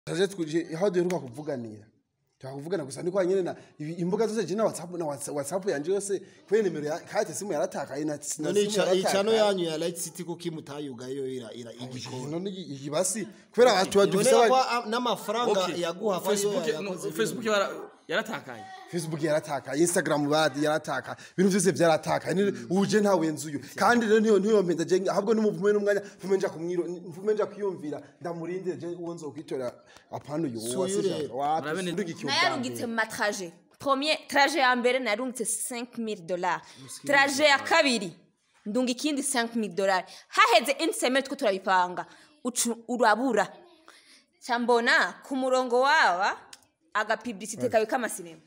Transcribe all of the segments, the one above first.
taje twuje aho duheruka kuvuganira twakuvugana gusa niko nyene na ibi- imbuga zose je na whatsapp na Whats- whatsapp yanje yose kwe nimero ya kate simu yaratakaye na na none simu ica- icano yaratakaye. yanyu ya light city kuko imutayuga yo ira ira igikora none iki- iki basi kubera abantu badufise none ko aba- a- n'amafaranga Okay. yaguha ko ariyo Facebook yakoze no, Facebook yara- yaratakaye facebook yaratakaye instagram badi yaratakaye ibintu byose byaratakaye Ni- uje ntawe nzuyo kandi rero niyo niyo mpenda je ahubwo n'umuvume n'umwanya mvume nja kumwiro mvume nja kwiyumvira ndamurinde je uwo nzokwitora apana uyu Suyu rero. Murabe neza. wasi nayarungitse mu matraje premier traje ya mbere narungitse 5000 dollars traje ya kabiri ndunga ikindi 5000 dollars haheze une semaine two turabipanga ucu- urabura cyambona ku murongo wawa agapiblisite kawe k'amasinema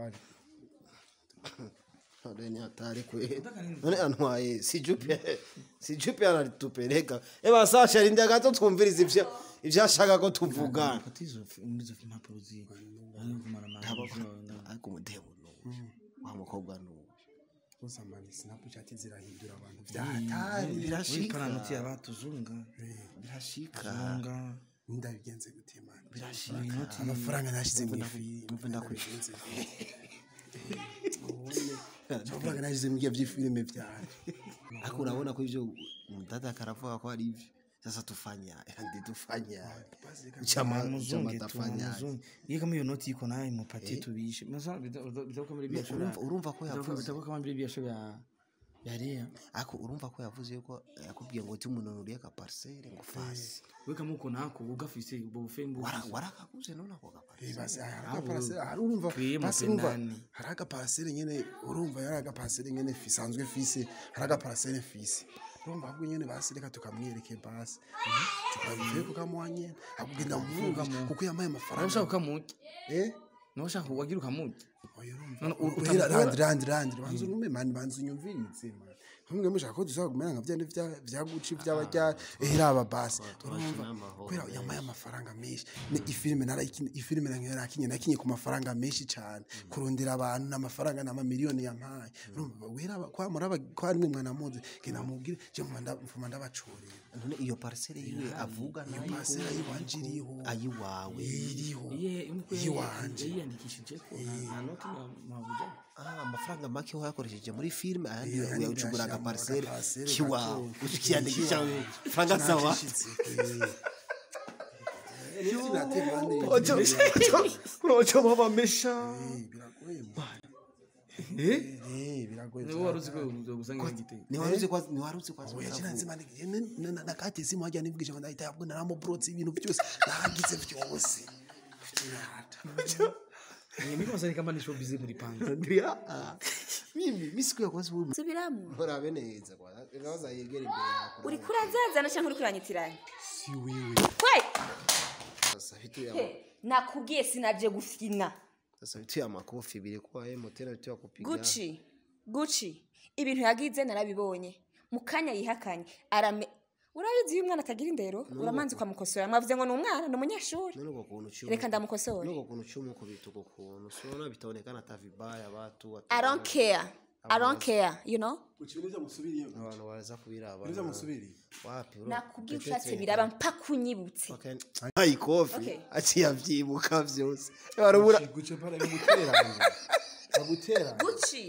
none ni hatari kwe none antwaye si jupe si jupe anatupeleka eba sasha rinda gato twumviriza ivyo ivyo ashaka ko tuvuga fata izo fi- muri izo impapuro ziwe ari kumara amahanga ariko umudebu nuwo wa mukobwa nuwo usamani snapchat zirahindura abantu byahatari birashika paranoti yabatuzunga birashika zunga ndabigenze gute man inoti amafaranga nashize mu ifi mve ndakwishe amafaranga nashize mu by'ifilime byanje ariko urabona ko ivyo mdada karavuga ko ari ivyo sasa tufanya ndi tufanya chama chama muzunge tafanya tumuzunge iyo kama iyo noti iko nayo mupatie tubishe maza bitakuwa kama biashara urumva urumva ko yavuze bitakuwa kama biashara ya ya rea ariko urumva ko yavuze ko yakubwiye ngo ti umuntu uriye ka parcelle ngo fasi we kama uko nako ugafise ubwo bufembo Wara- warakaguze none ako ka parcelle basi hari agaparasere hari urumva Kriye mu basi urumva penani. hari agaparasere nyene urumva yari agaparasere nyene fisanzwe fise hari agaparasere fise urumva ahubwo nyene basi reka tukamwereke basi tukabivuye kukamuha nyene akugenda muvuga kuko yamaye amafaranga ushaka ukamuke eh no ushaka wagira ukamuke oya urumva None u- uhera utamukura? randi randi randi banza unume mani banza unyumvirize mani hamwe mushaka ko dusaba kumera nka vyandi vya vya guci vy'abarya ehera aba basi urumva kubera yamaye amafaranga menshi ni ifilime narayikine ifilime narakinye nakinye ku mafaranga menshi cyane kurondera abantu n'amafaranga n'amamiliyoni yampaye urumva wera kwa muraba kwa rimwe mwana muzi genda mubwire je mfuma mfuma ndabacurira none iyo parcelle yiwe avuga nayo pasera yiwanje iriho ayiwawe iriho iye umukwe Iwanje. yiyandikishije ko nta noti ya mabuja Ah, amafaranga make wayakoresheje muri filime ayandi Eh, ayandi uyacugura uyashira mu agaparcelle gaparcelle kiwawe gato. ukiyandikisha faranga sawa uroco babamesha biragoye niwe wari uzi ko uzogusanga igitego ntiwaruzi kwa ntiwaruzi kwa oya kinanze mani nakati simu hajya nibwije ngo ndahita yabwo naramubrotse ibintu byose nagize byose mimi kama sasa kama ni show busy muri panga ndia mimi mimi siku ya kwanza wewe subiramo urabe neza kwa ngaza yegera imbere yako uri kurazazana cyangwa uri kuranyitiranya si wewe kwe sasa vitu ya He, nakubwiye sinabye gufina sasa vitu ya makofi bile kwa yeye motera vitu ya kupiga guci guci ibintu yagize narabibonye mu kanya yihakanye arame urabizi iyo umwana atagira indero uramanza ukamukosora mwavuze ngo ni umwana ni umunyeshuri none kwa kuntu chumu reka ndamukosore none kwa kuntu chumu kwa vitu kwa kuntu sio bitaonekana hata vibaya watu watu i don't care i don't care you know ukibiniza musubiriye abantu baraza kubiraba niza musubiriye wapi bro nakubwiye ushatse biraba mpaka unyibutse ai kofi Okay. aciye avyibuka vyose barabura guce para guteranya agutera guci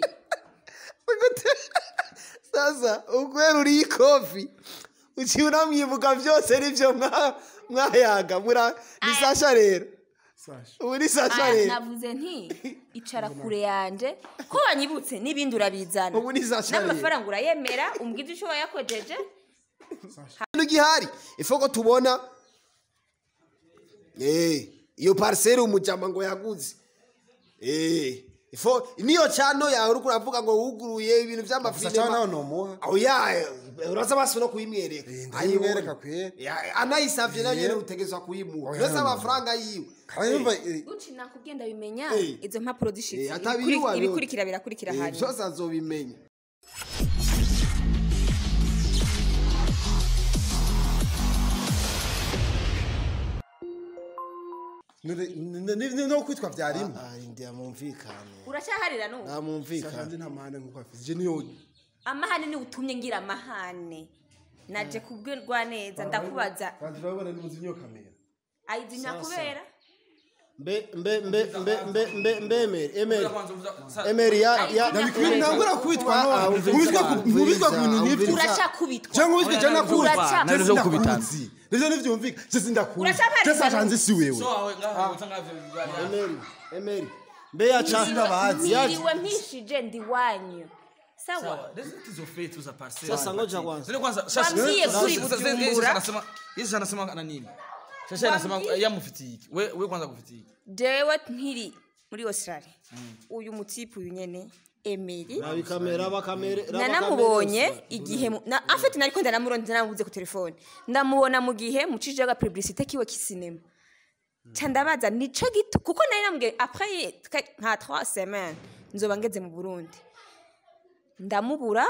sasa ukwera uri ikofi uciye unamwibuka vyose nivyo mwa- mwayaga mura ni sasha rero sasha ubu ni sasha Aya, rero navuze nti icara kure yanje ko wanyibutse n'ibindi urabizana ubu ni sasha rero n'amafaranga urayemera umbwize icyo wayakojeje ikintu gihari ifo ko tubona eh iyo parcelle umujama ngo yaguze eh ifo niyo chano yawe uriko uravuga ngo wuguruye ibintu gusa cyane vy'amafilime nawe nomuha aho ya uraza basi no kuyimwereka Eh, ndayimwereka kwera. Ya, anayisavye nayo nyene utegezwa kuyimuha Oya, mbese no, no. amafaranga yiwe kandi yumva eh, guci nakubwiye ndabimenya Eh. izo mpapuro zishitse Eh, atabiriwa Ibikuri- no. ibikurikira birakurikira Eh, hanyuma vyose azobimenya no kwitwa byarimwe ndia mumvikane uracyaharira n'ubu nta mumvikane kandi nta mahane nk'uko afite je niyo amahane ni utumye ngira amahane naje kubwirwa neza ndakubaza kandi urabona ni muzi niyo kamera ayizinya kubera mbe mbe mbe mbe mbe mbe mbe emeri emeri Kwanza uvuza- sa- emeri ya ya Ndabikwiye ntangura kubitwa Ah, none umviriza, kubitwa ku- mubitwa ku bintu nk'ibyo umviriza. uracakubitwa cyangwa ubitwe cyangwa Uraca- nakuzi nari zo kubitana. nivyo ntivyumvika je sindakuzi Uracapariza je sajanze si wewe So wawe ngaho uza ngavyo bibaye. emeri emeri mbe ya cha ya niriwe mpishije ndi wanyu sawa Sawa, hizo hizo fate za parcel. Sasa ngoja kwanza. Zile kwanza shasha. Wambie Sasa- kuri sasa- Bujumbura. Yesu anasema Yesu anasema na nini? Shasha anasema Wambie. yamufitiye iki? We we kwanza kufitiye iki? jewe nkiri muri australia uyu mutipe uyu nyene emeri rabi kamera bakamere nanamubonye igihe mu- na afite nariko ndanamurondera namubuze ku telefone ndamubona mu gihe mucije aga publicité kiwe kisinema ca ndabaza nico gito kuko nari namubwiye après twe- nka 3 semaines nzoba ngeze mu burundi ndamubura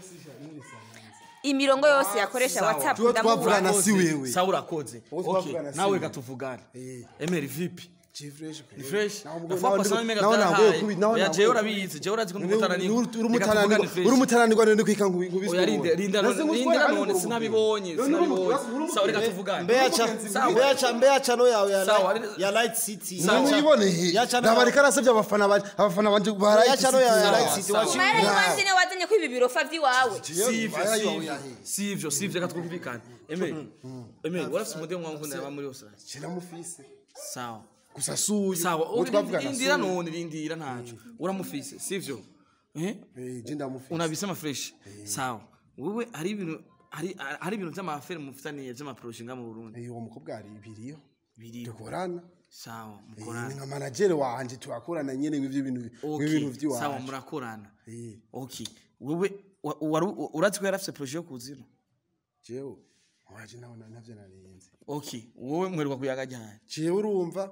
imirongo yose yakoresha Sawa. whatsapp Tuwe ndamubura twavugana si wewe Sawa urakoze. Wowe Okay, twavugana si nawe wewe. katuvugane. Eh. Emeri vipi? Ni Ni fresh. Naho Nafuwa naho pasana ndi- mega naho nagoye kubi- naho Ya nagoye jewe kubi- urabizi, jewe urazi ko ndumutananirwa. Reka tuvugane urumutananirwa fresh. urumutananirwa rero kwika nkubizwe Oya rinde rinda rinda none sinabibonye sinabibonye. Sawa reka tuvugane. mbe ya cha Sawa. mbe ya cha mbe ya cha no yawe ya Sawa. Light- ya light city Sawa. nibone he Ya cha no ndabareka arasabye abafana banje abafana banje baraye ya cha no ya light city Sawa. wachi mara iwanjye niwe wazanye ko ibi birofa vy'iwawe sivyo sivyo sivyo sivyo reka twumvikane emeri emeri warafise umudemu wawe nkunda yaba muri Australia kiramufise sawa gusa suyu sawa uwo twavugana rindira suyu none rindira ntaco uramufise sivyo eh eh je ndamufise unabisema fresh sawa wewe hari ibintu hari hari ibintu vy'amafere mufitaniye vy'amaproje nga mu Burundi eh uwo mukobwa ari biriyo biri dukorana sawa Eh, ni mukorana nka manager wanje turakorana nyene nk'ivyo bintu nk'ibintu okay sawa vy'iwacu murakorana Eh. okay wewe wa- wari- urazi ko yarafise proje yo kuzino jewe waje nawe navyo narinze okay wowe mweruka kuyaga ryari jewe urumva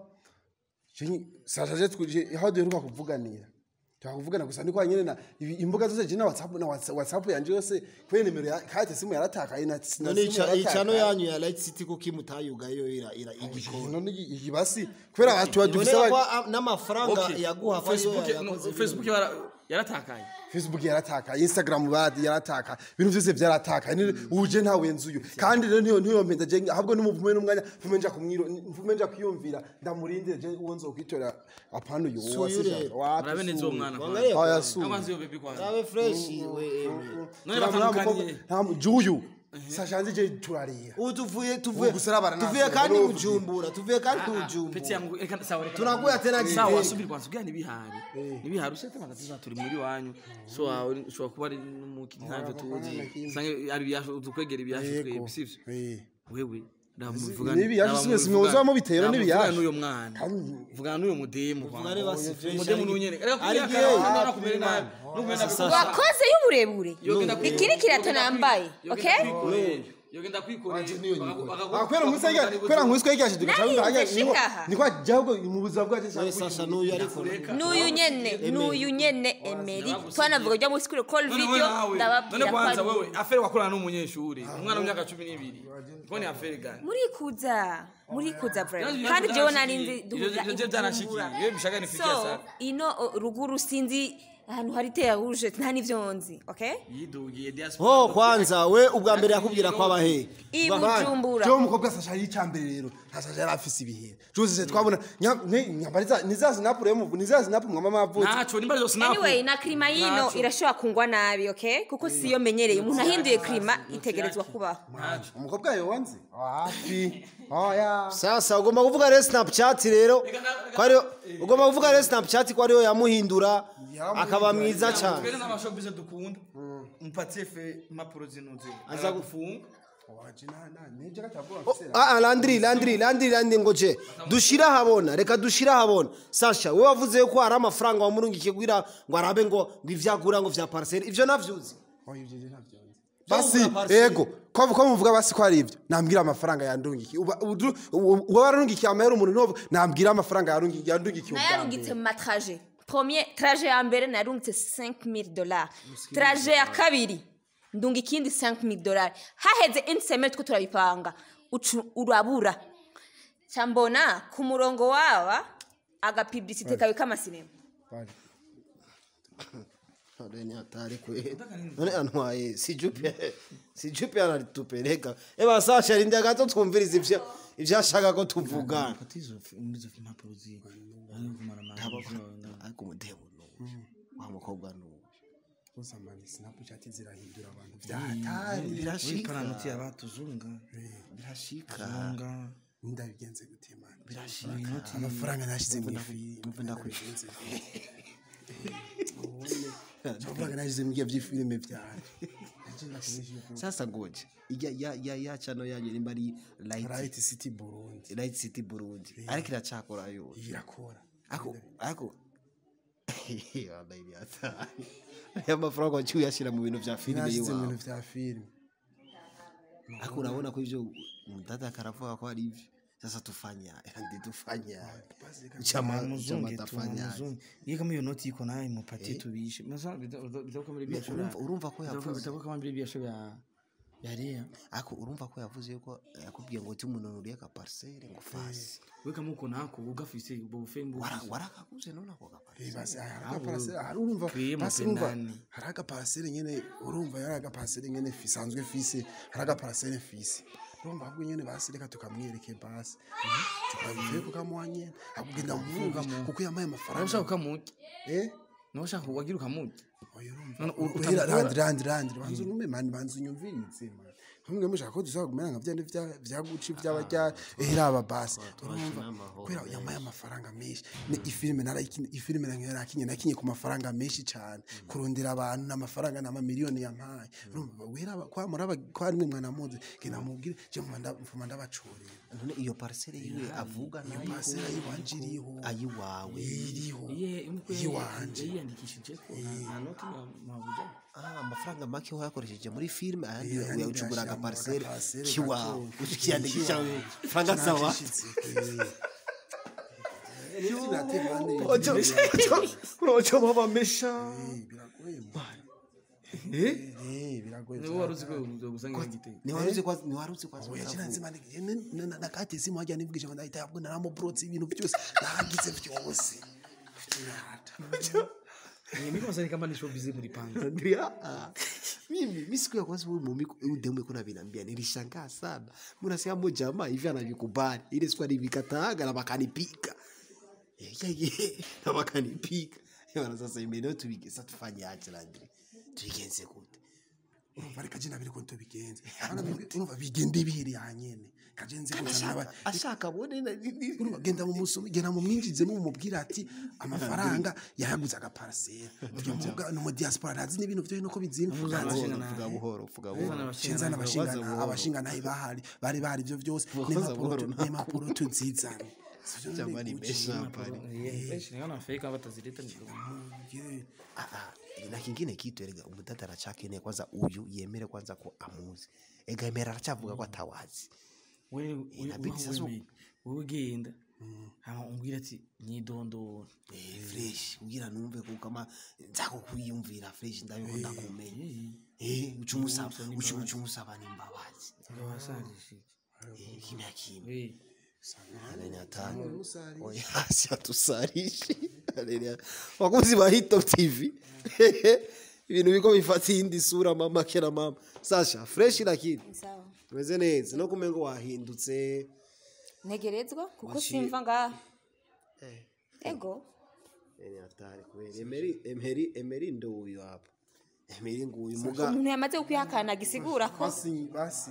je sajaje twije aho duheruka kuvuganira twakuvugana gusa ndiko nyene na ibi- imbuga zose je na whatsapp na Whats- whatsapp yanje yose kwe nimero ya kate simu yaratakaye na na none simu ica ica no yaratakaye. yanyu ya light city ko kimutayuga yo ira ira igikora none iki- iki basi kubera abantu badufise ibonera ko aba- ah, n'amafaranga Okay. yaguha ko ariyo Facebook yakoze no, Facebook yara- yaratakaye facebook yaratakaye instagram badi yaratakaye ibintu byose byaratakaye Ni- uje ntawe nzuyo kandi rero niyo niyo mpenda je ahubwo nimuvume n'umwanya mvume nja kumwiro mvume nja kwiyumvira ndamurinde je uwo nzokwitora apana uyu Suyu rero. murabe neza uwo mwana Wangalia aya kwa- su amazi yo baby kwanza Rabe fresh we Emily. none batandukaniye juyu sashanze je turarira ubu tuvuye tuvuye Ubu gusarabara tuvuye ntabwo kandi bivuga. bujumbura tuvuye kandi peti bujumbura yangu reka sawa reka Tunakuya tena sawa gitega. subiri kwanza ubwira nibihari nibihari usete magatiza turi muri wanyu so wawe ushobora kuba ari n'umuki ntavyo tuzi sange ari byasho dukwegera ibyasho twebwe sivyo Eh. wewe ndamuvuga Nibi yaje simwe simwe muzo mubitera nibi yaje. n'uyo mwana vugana n'uyo mudemu Vugane basi fresh mudemu ari- n'unyene reka ari kuya gay. kana kumera nabi n'umena wakoze y'uburebure iki ni kirato nambaye okay yogenda kwikorera Ah, kwera musega kwera nkwiswe yigashije Nari dukaca nze shikaha. niko jahubwo mu buzima bwaje None sasha n'uyu ariko n'uyu nyene n'uyu nyene emeri twanavuga ujya muri sikuru call video none ndababwira ko kwanza ari wewe afere wakorana n'umunyeshuri umwana w'imyaka cumi n'ibiri ko ni afere gani murikuza murikuza vrema Ibyo- kandi ibyo jewe byarashikiye. nari nzi Ibyo- duhurira ibyo byarashikiye. i Iyo bishaka ni fikia so sana. ino o, ruguru sinzi ahantu hari teya rouge nta n'ivyo nzi okay yidugiye diaspora ho kwanza we ubwa mbere yakubwira ko abahe i bujumbura jo umukobwa sasha yicambere rero ntasasha yari afise ibihe jose twabona nyambariza niza sinapu rero niza sinapu mwama mavuze ntaco nimba arizo sinapu anyway na klima yino Nacho. irashobora kungwa nabi okay kuko siyo menyereye umuntu ahinduye klima itegerezwa kubaho umukobwa yonze wapi oya sasa ugomba kuvuga rero snapchat rero ko ariyo ugomba kuvuga rero snapchat ko ariyo yamuhindura akaba mwiza cyane twebwe n'amashopize dukunda mpatie fe impapuro zinuze aza gufunga waje na na neje katavuga Ah, ah, landri landri landri landri ngoje dushira habona reka dushira habona sasha we wavuze ko hari amafaranga wamurungikiye kugira ngo arabe ngo ngo ivyagura ngo vya parcelle ivyo navyuzi oya ivyo ntabyo Basi, basi ego ko ko muvuga basi ko ari ivyo nambwira amafaranga yandungiki uba udu- u- uba warungikiye amahera umuntu novu nambwira amafaranga yarungikiye yandungikiye ubwa nayarungitse mbere. mu matraje premier traje ya mbere narungitse 5000 dollars traje ya kabiri ndunga ikindi 5000 dollars haheze une semaine two turabipanga ucu- urabura cambona ku murongo waba agapublicité kawe k'amasinema Bari. None ni hatari kweli. None antwaye si jupe si jupe anatupeleka. Eba Sasha rinda gato twumviriza ivyo ivyo ashaka ko tuvuga. fata izo fi- muri izo impapuro ziwe ariyo kumara amahanga Ariko umudemo no. Wa mukobwa no. gusa mani snapchat zirahindura abantu byahatari muri Birashika. paranoti yabatuzunga Birashika. zunga ndabigenze gute mani Birashika. amafaranga nashize mu ifilime Mve ndakwishyura. amafaranga nashize mu gihe by'ifilime byawe Sasa ngoje. Ya ya ya ya chano yanyu nimba ari Light right city burundi Light City Burundi. Ariko iracakora yo. irakora Ako ako Wallahi ni hatari. Aya mafaranga waciye uyashyira mu bintu vya filime nashize mu yiwawe. bintu bya filime Ako urabona ko ivyo mdada karavuga ko ari ivyo. Sasa tufanya ndi tufanya. Chama chama muzunge tafanya. tumuzunge iyo kama iyo noti iko nayo mupatie tubishe masa bitakuwa kama biashara Urumva urumva ko yavuze. bitakuwa kama biashara ya ya rea Ako urumva ko yavuze ko yakubwiye ngo timunonuriye ka parcelle ngo fasi. we kama uko nako ugafise ubwo bufembo Wara warakaguze none ako ka parcelle. Eh, basi hari agaparasere hari urumva Kriye basi urumva mapendani. hari agaparasere nyene urumva yari agaparasere nyene fisanzwe fise hari agaparasere fise urumva ahubwo nyene basi reka tukamwereke basi tukabivuye kukamuha nyene akugenda muvuga kuko yamaye amafaranga ushaka ukamuki eh no ushaka wagira ukamuki oya urumva None u- uhera utamukora? randi randi randi banza unume mani banza unyumviritse mani hamwe mushaka ko dushobora kumera nka vyandi vya- vya guci vy'abarya ehera aba basi urumva kubera yamaye amafaranga menshi ni ifilime narayikine ifilime narakinye nakinye ku mafaranga menshi cyane kurondera abantu n'amafaranga n'amamiliyoni yampaye urumva wera kwa muraba kwa rimwe mwana muzi genda mubwire je mfuma mfuma ndabacurira None iyo parcelle yiwe avuga nayo pasera yiwanje iriho ayiwawe. iriho iye umukwe Iwanje. yiyandikishije ko nta noti ya mabuja Ah, amafaranga make wayakoresheje muri filime ayandi Eh, ayandi uyacugura uyashira mu agaparcelle gaparcelle kiwawe gato. ukiyandikisha faranga zawa uroco babamesha biragoye niwe wari uzi ko uzogusanga igitego ntiwaruzi kwa ntiwaruzi kwa oya kina nzima nakati simu hajya nivugije ngo ndahita yabwo naramubrotse ibintu byose nagize byose mimi kama sasa kama ni showbiz muri panga Andrea, ah, mimi mi siku ya kwanza huyu mumi huyu demu yuko ananiambia nilishangaa sana mbona sema mo jamaa hivi anavikubali ile siku alivikataaga na wakanipika Eh, yeah, yeah, na wakanipika Bwana sasa imeneo tubige sasa tufanye aje Landry tuigenze gute urumva reka je nabiri ko tubigenze Hano bibwi- urumva bigende bihereye hanyene kaje nzi ko ashaka ashaka bone na- ni- ni- urumva genda mu musumi genda mu mwinjize mu mubwira ati amafaranga yayaguze agaparasera uyu mvuga no mu diaspora ntazi n'ibintu byo nuko bizina vuga buhoro vuga buhoro Cenzana abashingana abashingana bahari bari bahari ibyo byose n'impapuro n'impapuro tuzizana jamani mesha pale fresh ni kama fake hapa tazileta ni Ah, ah, na kingine kitu erega umudada aracakeneye kwanza uyu yemere kwanza ko amuzi ega yemera aracavuga ko atawazi wewe inabidi sasa u- wewe genda hama umbwira ati nyidondora Eh, fresh kugira numve ko kama nzako kwiyumvira fresh ndabiko ndakumenya eh uca umusaba uca uca umusaba n'imbabazi ngawasalishe Eh, kimya kimya we Aleni hatano oya si atusarishi Aleni wakuzi ba Hit Top TV ibintu biko bifata iyindi sura mama kera mama Sasha fresh lakini sawa tumeze neza no kumengo wahindutse ntegerezwa kuko Waciye- simva ngaha eh ego ni hatari kweli emeri emeri emeri ndo uyu hapa emeri nguyu muga umuntu yamaze kwihakana gisigura ko basi basi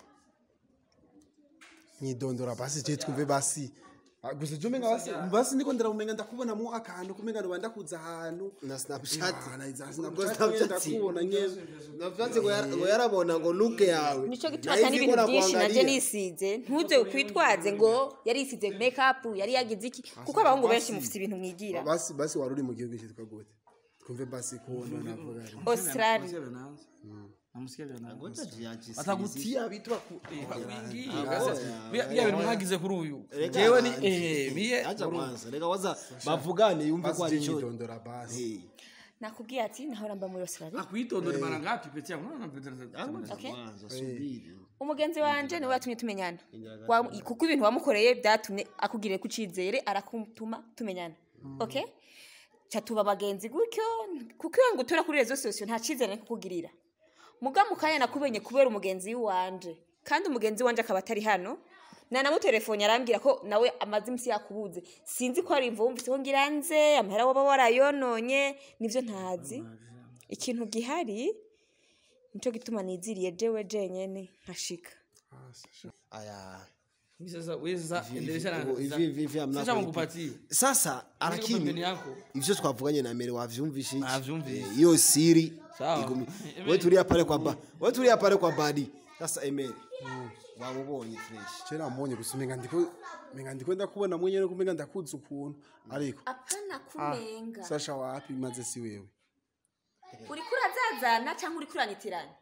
nyidondora basi je twumve basi Ah, gusa je umenga basi basi ndiko ndirabumenga ndakubona mu akantu kumenga noba ndakuza ahantu na Snapchat Ah, na iza Ubwo Snapchat Snapchat ndakubona nyene Snapchat ngo yara- ngo yarabona ngo look yawe nico gituma Nahise atari ibintu ikora byinshi naje kuangalia. nisize ntuze kwitwaze ngo yarisize makeup yari yagize iki kuko abahungu benshi mufite ibintu mwigira basi basi wari uri mu gihugu cyitwa gute twumve basi kubona navuga australia namusikia vya nani Ngoja jiachi- atagutia vitu aku- eh, Ah, akuingia. oya, Bia- bia bintu mwagize kuri uyu Reka- jewe ni eh miye acha kwanza reka waza bavugane yumve ko basi ari je cyo nyidondora basi Eh, nakubwiye ati nahora mba muri australia akuitondora mara ngapi pete yangu unaona pete Okay. kwanza subiri umugenzi wanje niwe watumye tumenyana Wa- kuko ibintu wamukoreye byatumye akugiriye ku cyizere arakutuma tumenyana okay ca tuba abagenzi gutyo kuko iyo ngo utura kuri rezo sosiyo nta cyizere kukugirira muga mu kanya nakubenye kubera umugenzi w'iwanje kandi umugenzi wanje akaba atari hano nanamutelefone arambwira ko nawe amaze iminsi yakubuze sinzi ko hari imvo wumvise ko ngira nze amahera waba warayononye nivyo ntazi ikintu gihari nico gituma niziriye jewe jenyene nkashika aya Mimi sasa wewe sasa endelea na hivi hivi hivi amna Sasa kulipi- mkupatie. sasa pembeni lakini yako. ivyo twavuganye na mere wavyumvishe iki? Navyumvise. Eh, hiyo siri Sawa. igumi Emere. wewe tulia pale kwa ba wewe tulia pale kwa badi sasa emere wamubonye fresh kera mbonye gusa umenga ndiko umenga ndiko ndakubona mwenyene kumenga ndakuzi ukuntu ariko apana kumenga sasha wapi maze si wewe uriko urazazana cyangwa uriko uranyitiranya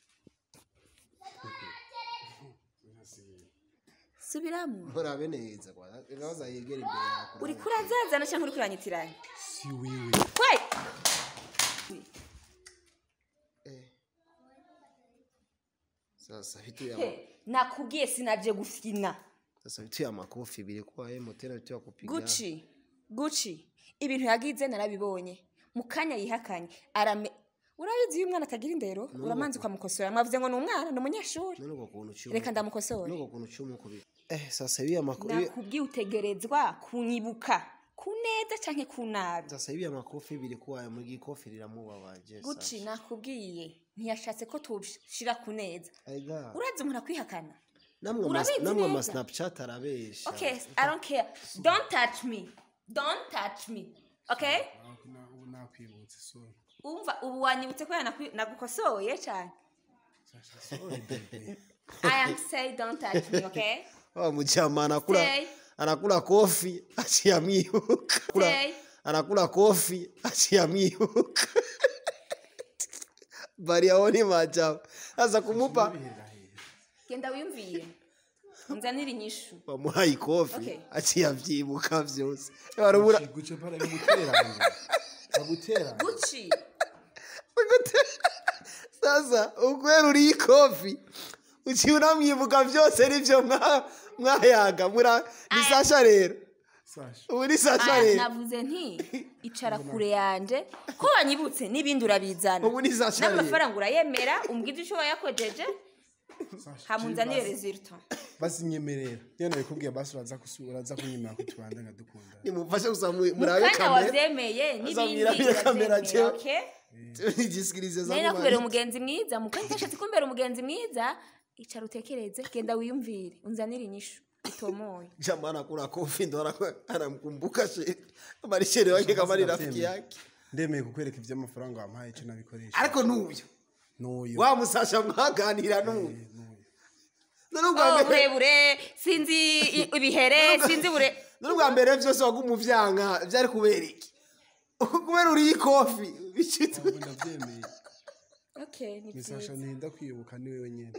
subiramo urabe neza kwa naza yegera imbere yako uriko urazazana cyangwa uriko uranyitiranya si wewe we sasa vitu ya He, nakubwiye sinaje gufina sasa vitu ya makofi bilikuwa yeye tena vitu ya kupiga guci guci ibintu yagize narabibonye mu kanya yihakanye arame urabizi iyo umwana atagira indero uramanza ukamukosora mwavuze ngo ni umwana ni umunyeshuri none uko kuntu cyuma reka ndamukosore none uko kuntu cyuma kubira eh sasa hivi ya makofi nakubwiye utegerezwa kunyibuka ku neza canke ku nabi sasa hivi ya makofi bilikuwa muri gikofi riramubabaje guci nakubwiye ntiyashatse ko tushira ku neza aiga urazi umuntu akwihakana namwe Urabizi mas- namwe ama neza. snapchat arabesha okay i don't care don't touch me don't touch me okay ubu nakwibutse sorry umva ubu wanyibutse ko yanakwi- nagukosoye cyane sorry baby i am say don't touch me okay wa mjama anakula Stay. anakula kofi achiamwiuka Stay. anakula kofi achiamwiuka bari aone maajabu sasa kumupa genda wiyumvire unzanire inyishu bamuhaye ikofi Okay. aciyavyibuka vyose barubura guce para guteranya agutera guci sasa ukwera uri ikofi uciye unamwibuka vyose nivyo mwa- mwayaga mura ni sasha rero sasha ubu ni sasha Aya, rero navuze nti icara kure yanje ko wanyibutse n'ibindi urabizana ubu ni sasha rero n'amafaranga urayemera umbwire icyo wayakojeje hamunzanire resulta basi nyemerera iyo nabikubwiye basi uraza kusura uraza kunyemera ko tubanda nkadukunda nimufashe gusa mu- mu murabe kanya kamera wavyemeye n'ibindi Azamwirabire kamera uravyemera, jewe. okay? nigisikirize za nari nakubera mubari umugenzi mwiza mu kanya kashatse kumbera umugenzi mwiza icara utekereze genda wiyumvire unzanire inyishu itomoye jamaa anakula kofi ndo anaku- anamkumbuka she bari shere wake kama ni rafiki yake ndemeye kukwereka iby'amafaranga wampaye icyo nabikoresha ariko nuyo n'uyu wa musasha mwaganira nuyo none ubwa oh mbere burebure sinzi i- ibihere sinzi bure none ubwa mbere byose wagumuvyanka byari kubera iki kubera uri ikofi bicitse ubu ndabyemeye okay ni ni sasha byiza ntinda kwibuka ni wewe nyine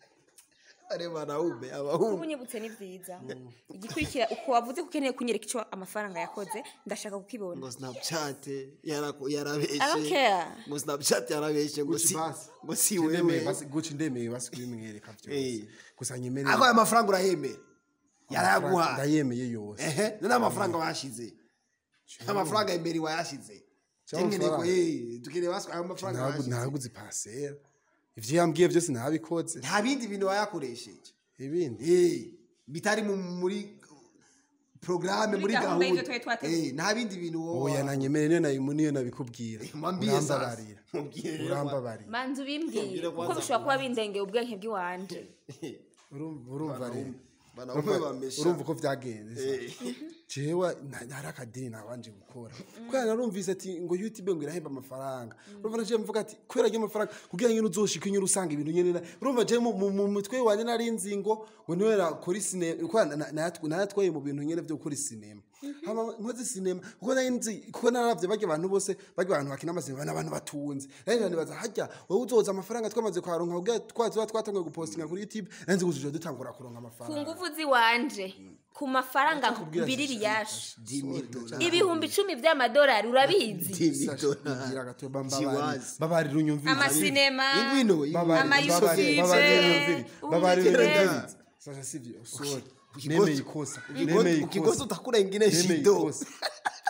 areba anaume kuba abahungu unyibutse ni byiza igikurikira uko wavuze ko ukeneye kunyereka icyo amafaranga yakoze ndashaka kukibona ngo snapchat yaraku- I don't yarabeshe care. ngo snapchat yarabeshe ngo Gucci si basi. ngo si ndemeye wewe basi guci ndemeye basi kubimwereka byose Eh. gusa nyemerera ako aya mafaranga urayemera yarayaguhaye ndayemeye yose ehe none amafaranga washize amafaranga imbere wayashize Cyangwa Tengeneko, amafaranga. eh, dukeneye basi ayo mafaranga Ntagu- washize ntaguze pasera ivyo yambwiye byose ntabikoze nta bindi bintu wayakoresheje ibindi Eh, bitari mu- muri porogaramu Muri muri gahunda y'ivyo gahunda twari twateguye. Eh, nta bindi bintu wowe oya wa- nanyemerera niyo nayo niyo nabikubwira mwambie sasa. urambabarira Mwambie rero urambabarira manzi ubimbwire Mbwira kuko kwanza bishobora kuba bindengeye ubwenge bw'iwanje urumva urumva rero banaume Urumva- bamesha. urumva uko byagenze jewe nta- ntari akadini nabanje gukora kubera narumvise ati ngo youtube ngo irahemba amafaranga urumva naje mvuga ati kubera ayo mafaranga kugira ngo uzoshike nyine usanga ibintu nyine na- urumva je mu mu- mu mutwe wanje nari nzi ngo ngo niwe nakora sinema kuko na- na- natwaye mu bintu nyine byo gukora sinema hama nkoze sinema kuko nari nzi kuko naravye barya abantu bose barya abantu bakina amasinema n'abantu batunze rero nibaza harya wowe uzoza amafaranga twamaze kwaronka kugira twazoba twatanguye gupostinga kuri youtube nari nzi kuzija dutangura kuronka ku amafaranga nguvu z'iwanje ku mafaranga Ndakubwira mbiriri shisha, yaje Dimi dola. ibihumbi icumi by'amadolari urabizi Dimi Sasha, dola. igira gato bambabarira Jiwazi. babarira unyumvire amasinema ingwino ingwino. Babarira- Amayusufu babarira- ive, babarira unyumvire babarira umvire. unyumvire Sasha sivyo sorry Ukigosi- nemeye ikosa ukigosi- nemeye ukigosi ikosa utakula ingine nemeye shido ikosa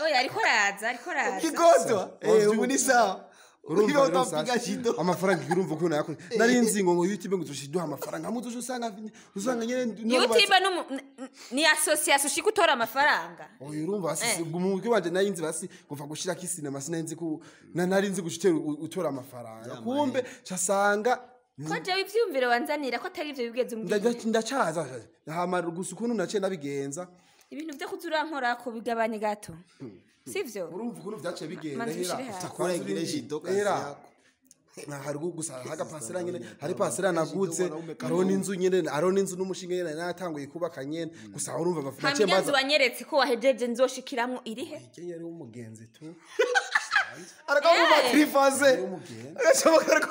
oya ariko araza ariko araza ukigotwa eh ubu ni sawa urumva ukiwa rero utapiga Sasha, shido amafaranga urumva ukuntu yakoze nari nzi ngo ngo youtube ngo dushiduha amafaranga hamwe tuje usanga usanga nyene youtube n'umu- n- n- ni association ushika utora amafaranga oya urumva basi mu mutwe wanje nari nzi basi kuva gushira kisinema sinari nzi ko na- nari nzi gushitera utora amafaranga kumbe casanga ko jewe ivyiyumviro wanzanira ko atari ivyo bigeze umbwira ndacaza hama gusa ukuntu naciye nabigenza ibintu vyo kuza urankorako bigabanye gato sivyo urumva ukuntu vyaciye bigenda Manzi hera ushire hasi. Utakura ingire shido kazi Hera. yako. Na hari gu- gusa haga pasira nyene hari pasira nagutse wanaume kama hariho n'inzu nyene hariho n'inzu n'umushinga nyene natanguye kubaka nyene gusa urumva naciye hamigenzi maza wanyeretse ko wahejeje nzoshikiramwo irihe Kenya ari umugenzi tu arakamuma trifaze umugenzi agacoboka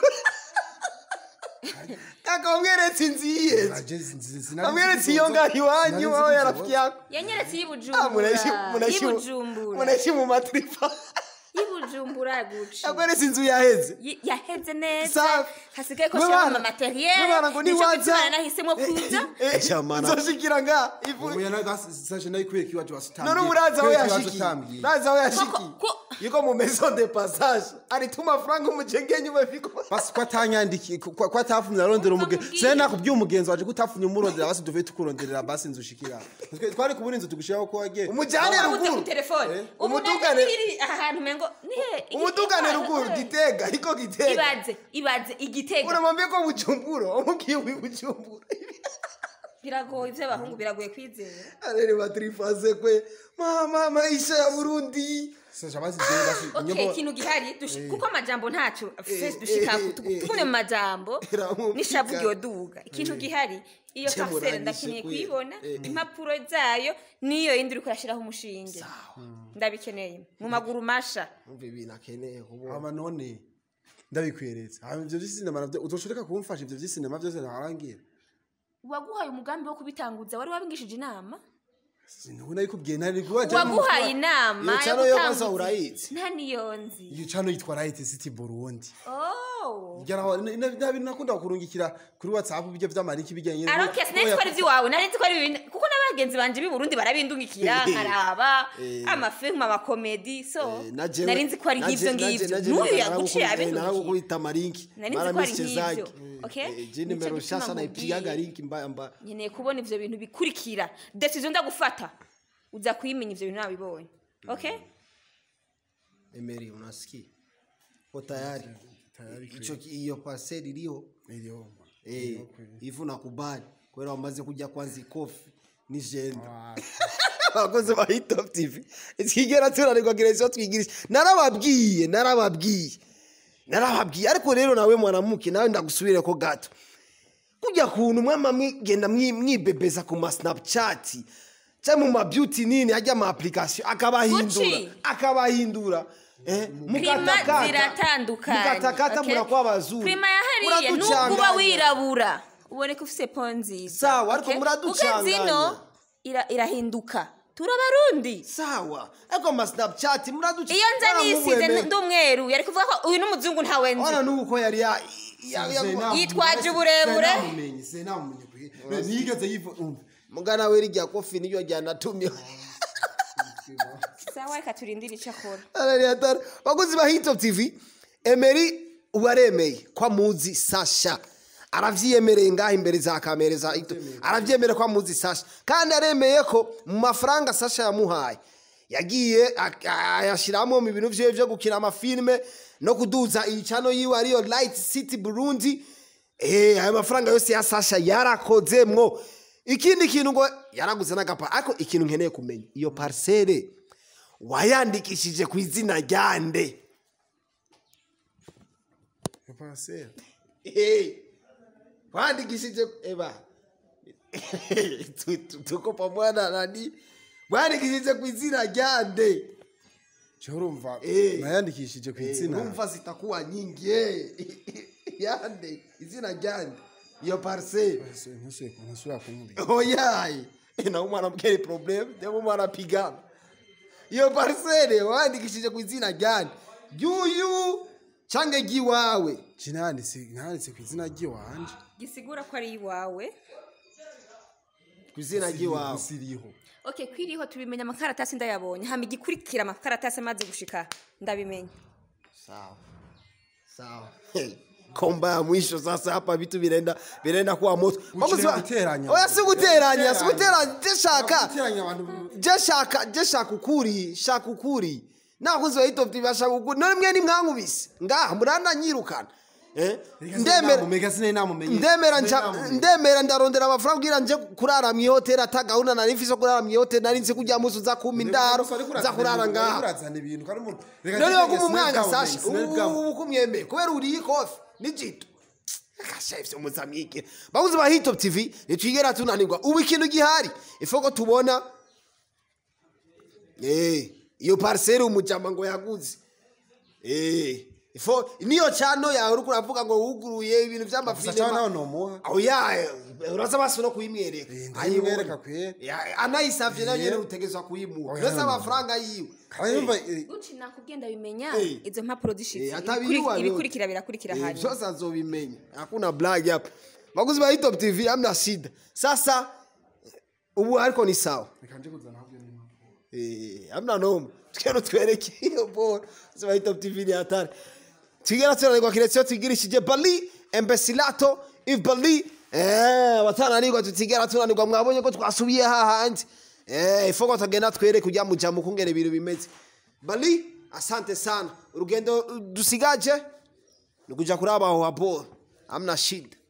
akamweretse inzu yiyenze Aje zi- sinari amweretse nzi iyo kuzoza. ngaho iwanyu Nari nzi aho kuzoza. yarafiki yako yanyeretse Ah, y'ibujumbura munaishi munaishi y'ibujumbura munaishi mu matrifa y'ibujumbura guca akweretse inzu yaheze Yi- yaheze neza Safi. hasigaye ko Mwe shiramo bana- amateriel mwe bana ngo nico niwaza- gituma nahisemo kuza nzoshikira nga ivu Ubu yana basi sashe nayi kwiye kiwaje wasutambye none ubu urazi aho yashiki urazi aho yashiki Koko- ko- yuko mu maison de passage arituma frank umujengenyi umefika basi ko atanyandiki ko ko atafumye arondera umugenzi Umubwire. se nakubwiye umugenzi waje gutafumye umurondera basi duve tukuronderera basi inzu ushikira Twe- twari kubura inzu tugushiraho ko wagiye umujyane Wabuze ku ruguru telefone ubu Umudugane- iri aha hantu mengo nihe umudugane ruguru gitega ariko gitega ibaze ibaze igitego uramwambie ko bujumbura umubwiye wi bujumbura biragoye ivy'abahungu biragoye kwizera arere batrifaze kwe mama maisha ya burundi sasha basi je basi okay nyombo ikintu gihari dushi- kuko amajambo ntaco face eh, dushikako eh, eh. tugumye mu majambo Iramubwira. n'ishavu ryoduga ikintu gihari iyo Ce parcelle murangije ndakeneye kwe. kuyibona Eh, eh. impapuro zayo niyo yindi uriko urashiraho umushinge ndabikeneye mu maguru masha umva ibintu akeneye kubona aba none ndabikweretse hama ivyo vy'isinema navyo uzoshoreka kumfasha ivyo vy'isinema vyose ntarangira waguhaye umugambi wo kubitanguza wari wabingishije inama sinubona yikubwiye ntari kubaje waguhaye inama Iyo yo cano yo gutanguza. maze urayizi. nta niyo nzi iyo cano yitwa Right City Burundi oh Igaraho nta bintu nakunda kurungikira kuri WhatsApp bijya vy'amariki bijyanye aroke sinari nzi ko ari iby'iwawe nari nzi ko ari ibintu kuko n'abagenzi banje b'i burundi barabindungikira nkaraba amafilmu amakomedi so nari nzi ko ari nk'ibyo ngibyo n'uyu yaguciye abindungikira naragukubita marinki Nari nzi ko ari nk'ibyo, okay? je nimero Nico gituma nshasha naipigaga nkubwiye. linki mbaya mbaya nkeneye kubona ivyo bintu bikurikira decision ndagufata uza kuyimenya ivyo bintu nabibonye okay Emery unasikia ko tayari icho ki- iyo parcel iliho eh ivu nakubali kwera wamaze kujya kwanza ikofi ni jenda abakozi ba hitop tv twigera tunanirwa gereza twigirisha narababwiye narababwiye narababwiye ariko rero nawe mwanamuke nawe ndagusubire ko gato kujya kuntu mwama mwigenda mwi- mwibebeza ku ma snapchat cyangwa mu ma beauty nini ajya ama application akabahindura Gucci. akabahindura eh prima mukatakata ziratandukanye mukatakata okay? murakuba abazungu prima ya hariya nubwo uba Muraducanganya. wirabura uboneka ufise po nziza Sawa, ariko okay? muraducanganya. Kuko zino ira- irahinduka turabarundi sawa ariko ama snapchat muraduca iyo nza nisize ndi umweru yari kuvuga ko uyu n'umuzungu ntawe nzi ona nuko yari ya ya- ya- Yitwaje uburebure. nigeze yiva umva mugana we rijya kofi niyo ryanatumye sawa reka turindire icyo akora Arari hatari. bakozi ba hitop tv emeri ubu aremeye ko amuzi sasha aravyiyemereye ngaho imbere za kamere za Hitop. aravyemereye ko amuzi sasha kandi aremeye ko mu mafaranga sasha yamuhaye yagiye ak- ayashiramo mu bintu vyiwe vyo gukina amafilme no kuduza iyi cano yiwe ariyo light city burundi Eh, ayo mafaranga yose ya sasha yarakozemwo ikindi kintu ngo yaraguze n'agapa ariko ikintu nkeneye kumenya iyo parcelle wayandikishije ku izina ryande pasera Hey, wandikishije eba Tu- tu- tuko pamoja nani wandikishije ku izina ryande cyo urumva Eh. nayandikishije ku izina urumva zitakuwa nyingi eh. yande izina ryande iyo parcelle ntusubira kumubwira oyaye na umwana mkeri problem ndio mwana pigana iyo parcelle wandikishije ku izina ryande yuyu cange giwawe kinanditse nanditse ku izina ry'iwanje gisigura ko ari iwawe ku izina giwawe siriho okay kwiriho tubimenya amakaratasi ndayabonye hama igikurikira amakaratasi amaze gushika ndabimenya sawa sawa Hey, komba ya mwisho sasa hapa vitu vinaenda vinaenda kuwa moto Mambo si- guteranya. oya si guteranya si guteranya je shaka Guteranya abantu- je shaka je shaka ukuri shaka ukuri nakuze bahita bati shaka ukuri none mwe nimwankubise ngaha muranda nyirukana eh ndemera ndemera sinari namumenye ndemera Sinari nja namumenye. ndemera ndarondera amafaranga kugira nje kurara mu ihoteli ata gahunda nari mfise yo kurara mu ihoteli nari nzi kujya musi uza kumpa indaro Gusa ariko za urazana kurara ibintu, ngaha urazana ibintu kandi umuntu reka none njye yo kuba sinari umwanya bwamumenye, sasha sinari bwamumenye. ubu kumyemeye kubera uriye ikofi n'ijito akashefye muzamwike babuze ba hitop tv ntitwigera tunanirwa ubu ikintu gihari ife ko tubona eh iyo parcelle umujama ngo yaguze eh ifo niyo chano yawe uriko uravuga ngo wuguruye ibintu Gusa cyangwa nawe vy'amafinema nomuha aho ya uraza basi no kuyimwereka Eh, ndayimwereka Ayibona. kweri. Ya, anayisavye nayo Eh. nyene utegezwa kuyimuha Oya, uretse no, no. amafaranga yiwe kandi yumva eh, uci nakubwiye ndabimenya Eh. izo mpapuro zishitse Eh, atabiyiwa Ibikuri- yote. ibikurikira birakurikira Eh, hanyuma vyose azobimenya hakuna blag hapa maguzi ba hitop tv amna shida sasa ubu ariko ni sawa reka nje kuzana ahubwo ni impamvu. Eh, amna noma tukero twereke iyo bora ziba hitop tv ni hatari twigera tunanirwa kiretio twigirishije bali embesilato if bali eh batananirwa tutigera tunanirwa mwabonye ko twasubiye hahandi eh ifoko tugenda twereke ujya mu jamu kungere ibintu bimeze bali asante sana urugendo uh, dusigaje ni kuja kuraba aho habora amna shida